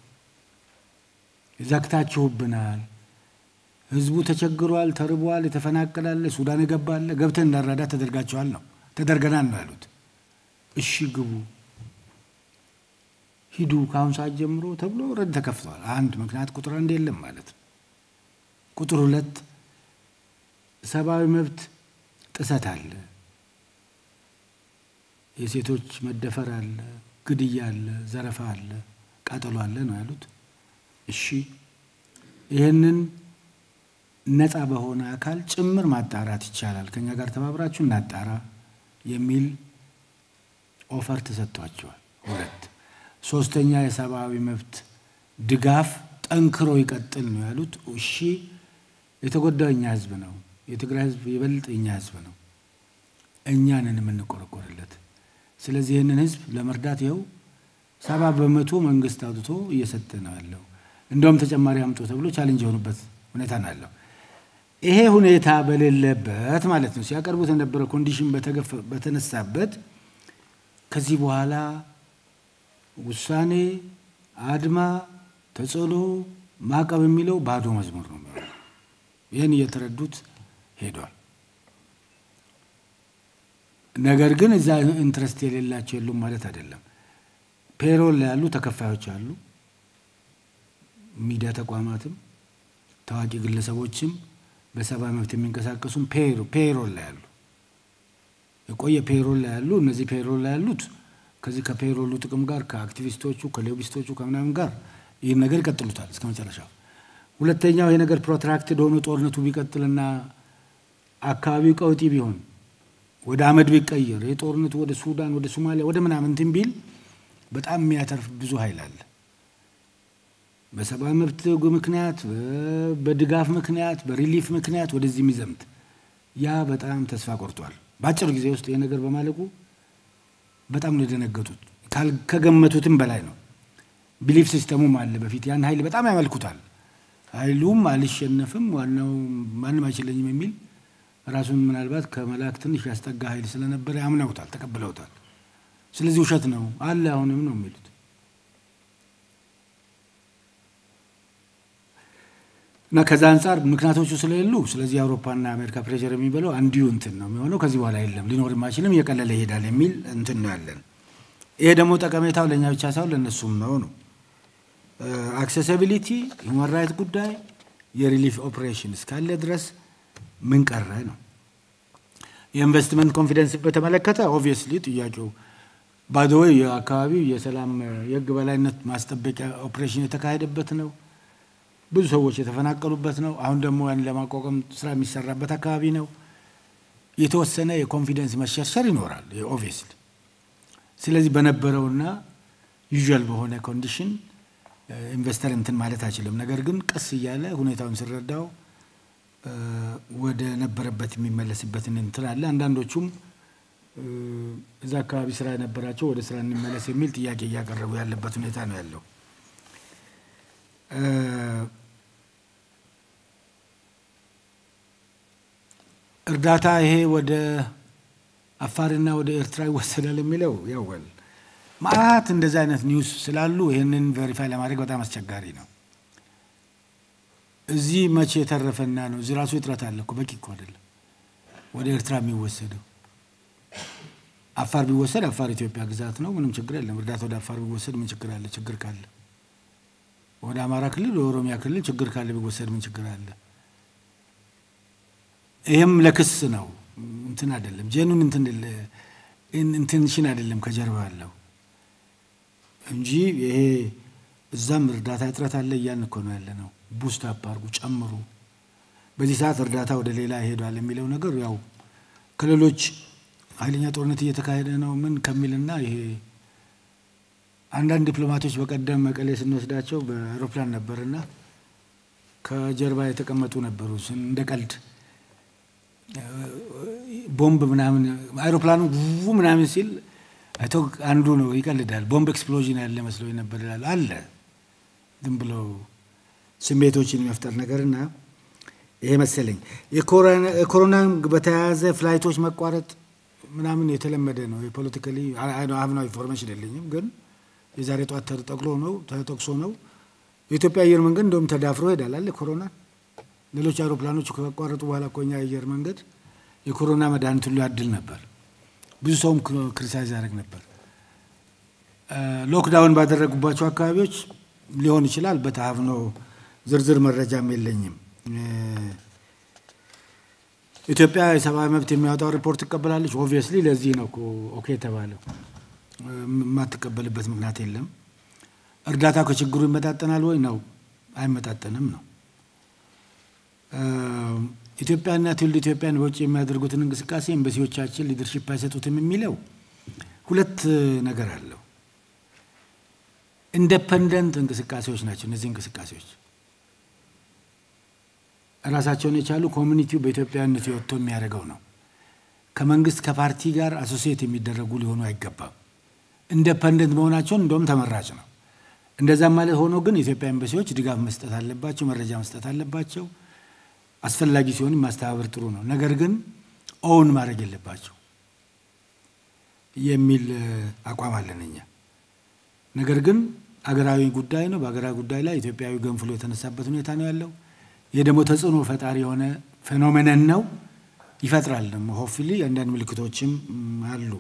ዘግታችሁብናል፣ ህዝቡ ተቸግሯል፣ ተርቧል፣ የተፈናቀላለ ሱዳን የገባለ ገብተን እንዳረዳ ተደርጋቸዋል ነው ተደርገናል ነው ያሉት። እሺ ግቡ ሂዱ ከአሁን ሰዓት ጀምሮ ተብሎ ረድ ተከፍተዋል። አንድ ምክንያት ቁጥር አንድ የለም ማለት ነው። ቁጥር ሁለት ሰብአዊ መብት ጥሰት አለ፣ የሴቶች መደፈር አለ፣ ግድያ አለ፣ ዘረፋ አለ፣ ቃጠሎ አለ ነው ያሉት። እሺ ይህንን ነፃ በሆነ አካል ጭምር ማጣራት ይቻላል፣ ከኛ ጋር ተባብራችሁ እናጣራ የሚል ኦፈር ተሰጥቷቸዋል። ሁለት ሶስተኛ የሰብአዊ መብት ድጋፍ ጠንክሮ ይቀጥል ነው ያሉት። እሺ የተጎዳው እኛ ህዝብ ነው። የትግራይ ህዝብ ይበልጥ እኛ ህዝብ ነው። እኛንን የምንቆረቆርለት። ስለዚህ ይህንን ህዝብ ለመርዳት ይኸው ሰባ በመቶ መንግስት አውጥቶ እየሰጠ ነው ያለው። እንደውም ተጨማሪ አምጦ ተብሎ ቻሌንጅ የሆኑበት ሁኔታ ነው ያለው። ይሄ ሁኔታ በሌለበት ማለት ነው ሲያቀርቡት የነበረ ኮንዲሽን በተነሳበት ከዚህ በኋላ ውሳኔ፣ አድማ፣ ተጽዕኖ፣ ማዕቀብ የሚለው ባዶ መዝሙር ነው የሚሆነው። ይህን እየተረዱት ሄዷል። ነገር ግን እዛ ኢንትረስት የሌላቸው የሉም ማለት አይደለም። ፔሮል ላይ ያሉ ተከፋዮች አሉ። ሚዲያ ተቋማትም ታዋቂ ግለሰቦችም በሰብአዊ መብት የሚንቀሳቀሱም ፔሮል ላይ ያሉ የቆየ ፔሮል ላይ ያሉ እነዚህ ፔሮል ላይ ያሉት ከዚህ ከፔሮሉ ጥቅም ጋር ከአክቲቪስቶቹ ከሎቢስቶቹ ከምናምን ጋር ይህን ነገር ይቀጥሉታል እስከ መጨረሻው። ሁለተኛው ይህ ነገር ፕሮትራክትድ ሆኖ ጦርነቱ ቢቀጥልና አካባቢው ቀውጢ ቢሆን ወደ አመድ ቢቀየር የጦርነቱ ወደ ሱዳን ወደ ሶማሊያ ወደ ምናምን እንትን ቢል በጣም የሚያተርፍ ብዙ ኃይል አለ። በሰብአዊ መብት ምክንያት፣ በድጋፍ ምክንያት፣ በሪሊፍ ምክንያት ወደዚህ የሚዘምት ያ በጣም ተስፋ ቆርጧል። በአጭር ጊዜ ውስጥ ይህ ነገር በማለቁ በጣም ነው የደነገጡት። ከገመቱትም በላይ ነው። ቢሊፍ ሲስተሙም አለ። በፊት ያን ኃይል በጣም ያመልኩታል። ኃይሉም አልሸነፍም፣ ዋናው ማንም አይችለኝም የሚል ራሱን ምናልባት ከመላክ ትንሽ ያስጠጋ ኃይል ስለነበረ ያምነውታል፣ ተቀብለውታል። ስለዚህ ውሸት ነው አለ አሁንም ነው የሚሉት። እና ከዛ አንጻር ምክንያቶቹ ስለሌሉ ስለዚህ የአውሮፓና የአሜሪካ ፕሬሸር የሚበለው አንዲሁ እንትን ነው የሚሆነው። ከዚህ በኋላ የለም ሊኖርም አይችልም፣ እየቀለለ ይሄዳል የሚል እንትን ነው ያለን። ይሄ ደግሞ ጠቀሜታው ለእኛ ብቻ ሳይሆን ለእነሱም ነው ነው አክሴሲቢሊቲ ሁማን ራይት ጉዳይ የሪሊፍ ኦፕሬሽን እስካለ ድረስ ምን ቀረ ነው። የኢንቨስትመንት ኮንፊደንስ በተመለከተ ኦብቪየስሊ ጥያቄው ባይዘወይ የአካባቢው የሰላም የህግ በላይነት ማስጠበቂያ ኦፕሬሽን የተካሄደበት ነው። ብዙ ሰዎች የተፈናቀሉበት ነው። አሁን ደግሞ ያን ለማቋቋም ስራ የሚሰራበት አካባቢ ነው። የተወሰነ የኮንፊደንስ መሸርሸር ይኖራል ኦብቪየስሊ። ስለዚህ በነበረውና ዩዥዋል በሆነ ኮንዲሽን ኢንቨስተር እንትን ማለት አይችልም። ነገር ግን ቀስ እያለ ሁኔታውን ስረዳው ወደ ነበረበት የሚመለስበትን እንትን አለ። አንዳንዶቹም እዛ አካባቢ ስራ የነበራቸው ወደ ስራ እንመለስ የሚል ጥያቄ እያቀረቡ ያለበት ሁኔታ ነው ያለው። እርዳታ ይሄ ወደ አፋርና ወደ ኤርትራ ይወሰዳል የሚለው ያወል ማአት እንደዚህ አይነት ኒውስ ስላሉ ይህንን ቬሪፋይ ለማድረግ በጣም አስቸጋሪ ነው። እዚህ መቼ የተረፈና ነው? እዚህ ራሱ እጥረት አለ እኮ በቂ እኮ አይደለም ወደ ኤርትራ የሚወሰደው። አፋር ቢወሰድ አፋር ኢትዮጵያ ግዛት ነው፣ ምንም ችግር የለም። እርዳታ ወደ አፋር ቢወሰድ ምን ችግር አለ? ችግር ካለ ወደ አማራ ክልል ወደ ኦሮሚያ ክልል ችግር ካለ ቢወሰድ ምን ችግር አለ? ይህም ለክስ ነው እንትን አይደለም። ጄኑን ኢንቴንሽን አይደለም ከጀርባ ያለው እንጂ ይሄ እዛም እርዳታ እጥረት አለ እያን እኮ ነው ያለ ነው። ቡስት አፕ አድርጉ ጨምሩ። በዚህ ሰዓት እርዳታ ወደ ሌላ ይሄዷል የሚለው ነገር ያው ከሌሎች ኃይለኛ ጦርነት እየተካሄደ ነው ምን ከሚልና ይሄ አንዳንድ ዲፕሎማቶች በቀደም መቀሌ ስንወስዳቸው በአውሮፕላን ነበርና ከጀርባ የተቀመጡ ነበሩ እንደ ቀልድ ቦምብ ምናምን አይሮፕላኑ ው ምናምን ሲል አይቶ አንዱ ነው ይቀልዳል። ቦምብ ኤክስፕሎዥን ያለ መስሎ ነበር ይላል። አለ ዝም ብሎ ስሜቶችን የመፍጠር ነገርና ይሄ መሰለኝ የኮሮና በተያያዘ ፍላይቶች መቋረጥ ምናምን የተለመደ ነው። የፖለቲካሊ አብናዊ ኢንፎርሜሽን የለኝም፣ ግን የዛሬ ጠዋት ተጠቅሎ ነው ተጠቅሶ ነው የኢትዮጵያ አየር መንገድ እንደውም ተዳፍሮ ሄዳል አለ ኮሮና ሌሎች አውሮፕላኖች ከቋረጡ በኋላ እኮ እኛ አየር መንገድ የኮሮና መድኃኒት ሁሉ ያድል ነበር። ብዙ ሰውም ክሪቲሳይዝ ያደርግ ነበር። ሎክዳውን ባደረጉባቸው አካባቢዎች ሊሆን ይችላል። በተሀብኖ ዝርዝር መረጃም የለኝም። ኢትዮጵያ የሰብአዊ መብት የሚያወጣው ሪፖርት ትቀበላለች። ኦብቪየስሊ ለዚህ ነው ኦኬ የተባለው። የማትቀበልበት ምክንያት የለም። እርዳታ ከችግሩ ይመጣጠናል ወይ ነው? አይመጣጠንም ነው። ኢትዮጵያና ትውልድ ኢትዮጵያን በውጭ የሚያደርጉትን እንቅስቃሴ ኤምባሲዎቻችን ሊደርሺፕ አይሰጡትም የሚለው ሁለት ነገር አለው። ኢንደፐንደንት እንቅስቃሴዎች ናቸው እነዚህ እንቅስቃሴዎች ራሳቸውን የቻሉ ኮሚኒቲው በኢትዮጵያዊነት ወጥቶ የሚያደርገው ነው። ከመንግስት ከፓርቲ ጋር አሶሲየት የሚደረጉ ሊሆኑ አይገባም። ኢንደፐንደንት መሆናቸውን እንደውም ተመራጭ ነው። እንደዛም ማለት ሆኖ ግን የኢትዮጵያ ኤምባሲዎች ድጋፍ መስጠት አለባቸው፣ መረጃ መስጠት አለባቸው። አስፈላጊ ሲሆን ማስተባበር ጥሩ ነው። ነገር ግን ኦውን ማድረግ የለባቸው የሚል አቋም አለን እኛ። ነገር ግን አገራዊ ጉዳይ ነው። በአገራዊ ጉዳይ ላይ ኢትዮጵያዊ ገንፍሎ የተነሳበት ሁኔታ ነው ያለው። ይህ ደግሞ ተጽዕኖ ፈጣሪ የሆነ ፌኖሜነን ነው ይፈጥራል። ደግሞ ሆፍሊ አንዳንድ ምልክቶችም አሉ።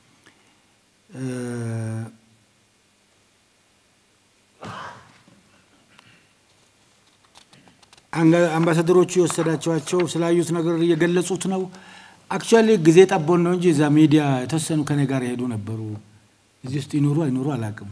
አምባሳደሮቹ የወሰዳቸዋቸው ስላዩት ነገር እየገለጹት ነው። አክቹዋሊ ጊዜ ጠቦን ነው እንጂ እዛ ሚዲያ የተወሰኑ ከኔ ጋር የሄዱ ነበሩ። እዚህ ውስጥ ይኑሩ አይኑሩ አላውቅም።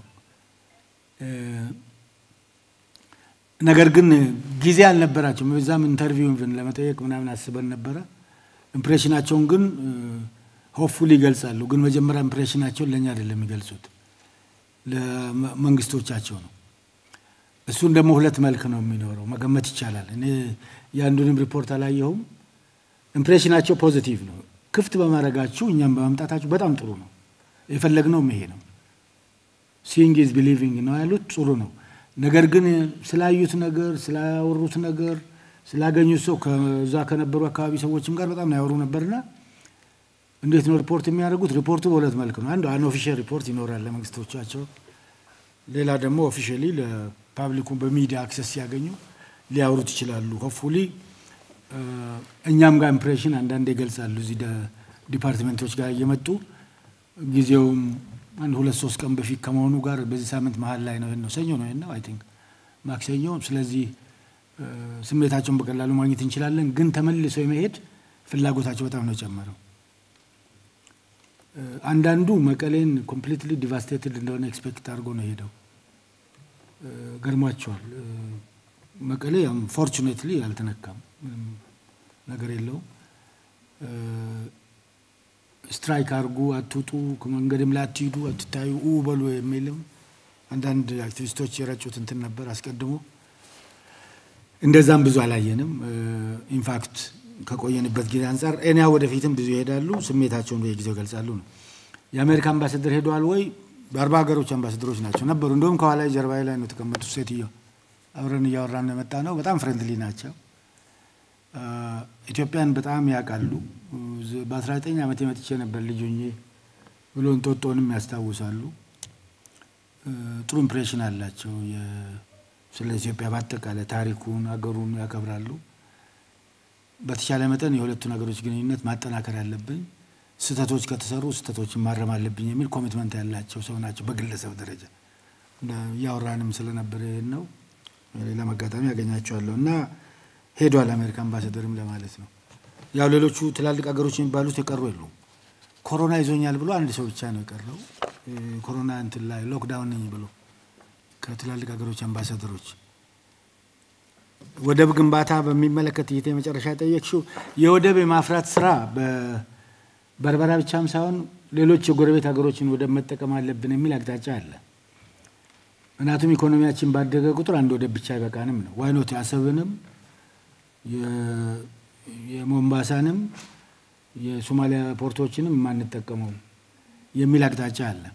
ነገር ግን ጊዜ አልነበራቸውም። በዛም ኢንተርቪው ለመጠየቅ ምናምን አስበን ነበረ። ኢምፕሬሽናቸውን ግን ሆፕፉሊ ይገልጻሉ። ግን መጀመሪያ ኢምፕሬሽናቸውን ለእኛ አይደለም የሚገልጹት ለመንግስቶቻቸው ነው። እሱን ደግሞ ሁለት መልክ ነው የሚኖረው መገመት ይቻላል። እኔ የአንዱንም ሪፖርት አላየሁም። ኢምፕሬሽናቸው ፖዚቲቭ ነው። ክፍት በማድረጋችሁ እኛም በማምጣታችሁ በጣም ጥሩ ነው። የፈለግነውም ይሄ ነው። ሲንግ ኢዝ ቢሊቪንግ ነው ያሉት ጥሩ ነው። ነገር ግን ስላዩት ነገር ስላወሩት ነገር ስላገኙት ሰው ከዛ ከነበሩ አካባቢ ሰዎችም ጋር በጣም ያወሩ ነበርና እንዴት ነው ሪፖርት የሚያደርጉት? ሪፖርቱ በሁለት መልክ ነው። አንዱ አንኦፊሻል ሪፖርት ይኖራል ለመንግስቶቻቸው፣ ሌላ ደግሞ ኦፊሻሊ ለፓብሊኩ በሚዲያ አክሰስ ሲያገኙ ሊያወሩት ይችላሉ። ሆፕፉሊ እኛም ጋር ኢምፕሬሽን አንዳንድ ይገልጻሉ። እዚህ ዲፓርትሜንቶች ጋር እየመጡ ጊዜውም አንድ ሁለት ሶስት ቀን በፊት ከመሆኑ ጋር በዚህ ሳምንት መሀል ላይ ነው ነው ሰኞ ነው ነው አይ ቲንክ ማክሰኞ። ስለዚህ ስሜታቸውን በቀላሉ ማግኘት እንችላለን። ግን ተመልሰው የመሄድ ፍላጎታቸው በጣም ነው የጨመረው። አንዳንዱ መቀሌን ኮምፕሊትሊ ዲቫስቴትድ እንደሆነ ኤክስፔክት አድርጎ ነው የሄደው። ገርሟቸዋል። መቀሌ ያው ፎርቹኔትሊ አልተነካም፣ ምንም ነገር የለውም። ስትራይክ አድርጉ፣ አትውጡ፣ ከመንገድም ላይ አትሂዱ፣ አትታዩ፣ ኡ በሉ የሚልም አንዳንድ አክቲቪስቶች የረጩት እንትን ነበር አስቀድሞ። እንደዛም ብዙ አላየንም። ኢንፋክት ከቆየንበት ጊዜ አንጻር እኔ ወደፊትም ብዙ ይሄዳሉ፣ ስሜታቸውን በየጊዜው ይገልጻሉ ነው። የአሜሪካ አምባሳደር ሄደዋል ወይ? በአርባ ሀገሮች አምባሳደሮች ናቸው ነበሩ። እንደውም ከኋላ ጀርባዬ ላይ ነው የተቀመጡት ሴትዮ። አብረን እያወራን ነው የመጣ ነው። በጣም ፍሬንድሊ ናቸው። ኢትዮጵያን በጣም ያውቃሉ። በ19 ዓመት መጥቼ ነበር ልጅ ሆኜ ብሎ እንጦጦንም ያስታውሳሉ። ጥሩ ኢምፕሬሽን አላቸው። ስለ ኢትዮጵያ በአጠቃላይ ታሪኩን፣ አገሩን ያከብራሉ። በተቻለ መጠን የሁለቱን ሀገሮች ግንኙነት ማጠናከር ያለብን፣ ስህተቶች ከተሰሩ ስህተቶችን ማረም አለብኝ የሚል ኮሚትመንት ያላቸው ሰው ናቸው። በግለሰብ ደረጃ እያወራንም ስለነበረ ይህን ነው። ሌላም አጋጣሚ ያገኛቸዋለሁ እና ሄዷል አሜሪካ አምባሳደርም ለማለት ነው። ያው ሌሎቹ ትላልቅ ሀገሮች የሚባሉት የቀሩ የሉም። ኮሮና ይዞኛል ብሎ አንድ ሰው ብቻ ነው የቀረው። ኮሮና እንትን ላይ ሎክዳውን ነኝ ብሎ ከትላልቅ ሀገሮች አምባሳደሮች። ወደብ ግንባታ በሚመለከት እይታ የመጨረሻ ጠየቅሽው የወደብ የማፍራት ስራ በበርበራ ብቻም ሳይሆን ሌሎች የጎረቤት ሀገሮችን ወደብ መጠቀም አለብን የሚል አቅጣጫ አለ። ምክንያቱም ኢኮኖሚያችን ባደገ ቁጥር አንድ ወደብ ብቻ አይበቃንም ነው። ዋይኖት አሰብንም የሞምባሳንም የሶማሊያ ፖርቶችንም የማንጠቀመው የሚል አቅጣጫ አለ።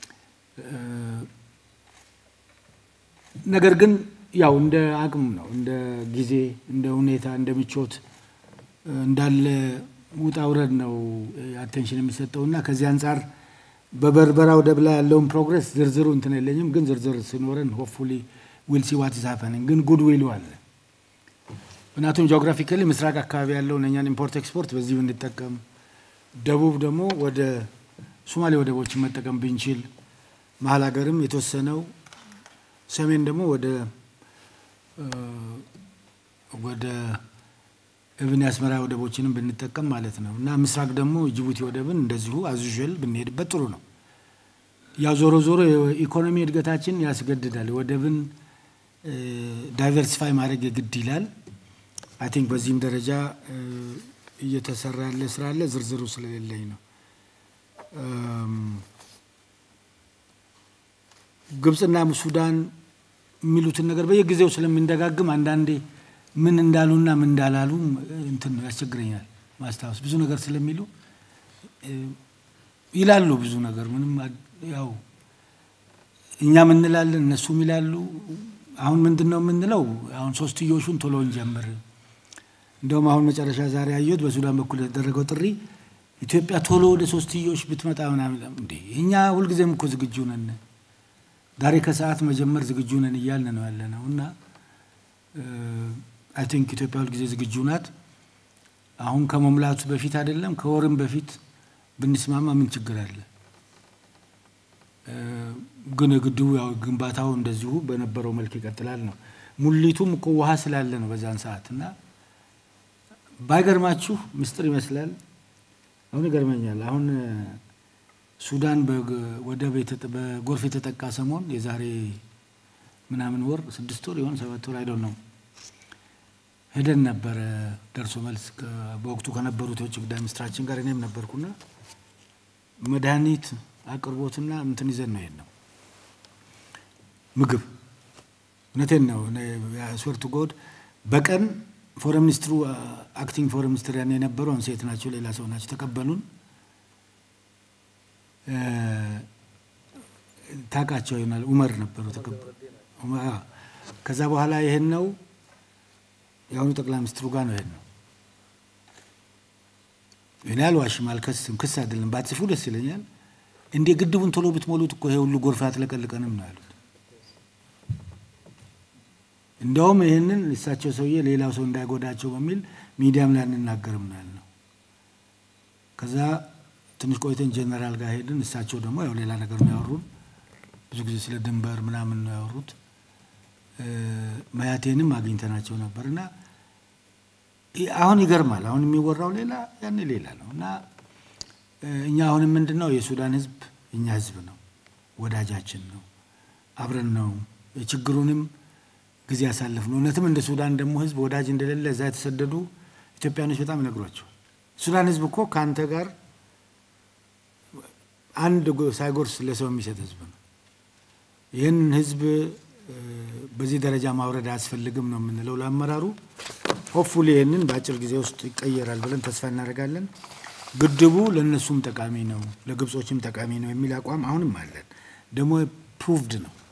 ነገር ግን ያው እንደ አቅም ነው፣ እንደ ጊዜ፣ እንደ ሁኔታ፣ እንደ ምቾት እንዳለ ውጣ ውረድ ነው አቴንሽን የሚሰጠው እና ከዚህ አንጻር በበርበራ ወደብ ላይ ያለውን ፕሮግረስ ዝርዝሩ እንትን የለኝም፣ ግን ዝርዝር ሲኖረን ሆፕፉሊ ዊል ሲ ዋት ኢዝ ሃፐኒንግ ግን ጉድ ዊሉ አለ። ምክንያቱም ጂኦግራፊካሊ ምስራቅ አካባቢ ያለውን እኛን ኢምፖርት ኤክስፖርት በዚህ ብንጠቀም፣ ደቡብ ደግሞ ወደ ሶማሌ ወደቦችን መጠቀም ብንችል፣ መሀል ሀገርም የተወሰነው ሰሜን ደግሞ ወደ ወደ እብን የአስመራ ወደቦችንም ብንጠቀም ማለት ነው እና ምስራቅ ደግሞ ጅቡቲ ወደብን እንደዚሁ አዙዥል ብንሄድበት ጥሩ ነው። ያው ዞሮ ዞሮ የኢኮኖሚ እድገታችን ያስገድዳል። ወደብን ዳይቨርሲፋይ ማድረግ የግድ ይላል። አይ ቲንክ በዚህም ደረጃ እየተሰራ ያለ ስራ አለ። ዝርዝሩ ስለሌለኝ ነው። ግብፅና ሱዳን የሚሉትን ነገር በየጊዜው ስለሚንደጋግም አንዳንዴ ምን እንዳሉና ምን እንዳላሉ እንትን ነው ያስቸግረኛል ማስታወስ። ብዙ ነገር ስለሚሉ ይላሉ ብዙ ነገር ምንም ያው እኛም እንላለን እነሱም ይላሉ። አሁን ምንድን ነው የምንለው? አሁን ሶስትዮሹን ቶሎ እንጀምር። እንደውም አሁን መጨረሻ ዛሬ ያየሁት በሱዳን በኩል የተደረገው ጥሪ ኢትዮጵያ ቶሎ ወደ ሶስትዮሽ ብትመጣ ምናምን እንዴ እኛ ሁልጊዜም እኮ ዝግጁ ነን፣ ዛሬ ከሰዓት መጀመር ዝግጁ ነን እያልን ነው ያለ ነው እና አይ ቲንክ ኢትዮጵያ ሁልጊዜ ዝግጁ ናት። አሁን ከመሙላቱ በፊት አይደለም ከወርም በፊት ብንስማማ ምን ችግር አለ? ግን ግድቡ ያው ግንባታው እንደዚሁ በነበረው መልክ ይቀጥላል ነው። ሙሊቱም እኮ ውሃ ስላለ ነው በዛን ሰዓት እና ባይገርማችሁ ምስጢር ይመስላል። አሁን ይገርመኛል። አሁን ሱዳን ወደብ በጎርፍ የተጠቃ ሰሞን የዛሬ ምናምን ወር ስድስት ወር የሆን ሰባት ወር አይደል ነው ሄደን ነበረ ደርሶ መልስ በወቅቱ ከነበሩት የውጭ ጉዳይ ሚኒስትራችን ጋር እኔም ነበርኩና መድኃኒት አቅርቦትና እንትን ይዘን ነው ሄድ ነው ምግብ እውነቴን ነው ስወርቱ ጎድ በቀን ፎረም ሚኒስትሩ አክቲንግ ፎረም ሚኒስትር ያን የነበሩ አሁን ሴት ናቸው፣ ሌላ ሰው ናቸው። ተቀበሉን። ታውቃቸው ይሆናል ኡመር ነበሩ። ከዛ በኋላ ይሄን ነው የአሁኑ ጠቅላይ ሚኒስትሩ ጋር ነው ነው እኔ አልዋሽም፣ አልከስም። ክስ አይደለም። ባትጽፉ ደስ ይለኛል። እንዴ ግድቡን ቶሎ ብትሞሉት እኮ ይሄ ሁሉ ጎርፍ አትለቀልቀንም ነው ያሉት። እንዲያውም ይህንን እሳቸው ሰውዬ ሌላው ሰው እንዳይጎዳቸው በሚል ሚዲያም ላይ አንናገርም ነው ያልነው። ከዛ ትንሽ ቆይተን ጀነራል ጋር ሄድን። እሳቸው ደግሞ ያው ሌላ ነገር ነው ያወሩን። ብዙ ጊዜ ስለ ድንበር ምናምን ነው ያወሩት። መያቴንም አግኝተናቸው ነበር እና አሁን ይገርማል። አሁን የሚወራው ሌላ ያኔ ሌላ ነው እና እኛ አሁንም ምንድን ነው የሱዳን ህዝብ እኛ ህዝብ ነው፣ ወዳጃችን ነው፣ አብረን ነው የችግሩንም ጊዜ ያሳለፍ ነው። እውነትም እንደ ሱዳን ደግሞ ህዝብ ወዳጅ እንደሌለ እዛ የተሰደዱ ኢትዮጵያኖች በጣም ይነግሯቸዋል። ሱዳን ህዝብ እኮ ከአንተ ጋር አንድ ሳይጎርስ ለሰው የሚሰጥ ህዝብ ነው። ይህን ህዝብ በዚህ ደረጃ ማውረድ አያስፈልግም ነው የምንለው ለአመራሩ። ሆፕፉሊ ይህንን በአጭር ጊዜ ውስጥ ይቀየራል ብለን ተስፋ እናደርጋለን። ግድቡ ለእነሱም ጠቃሚ ነው፣ ለግብጾችም ጠቃሚ ነው የሚል አቋም አሁንም አለን። ደግሞ ፕሩቭድ ነው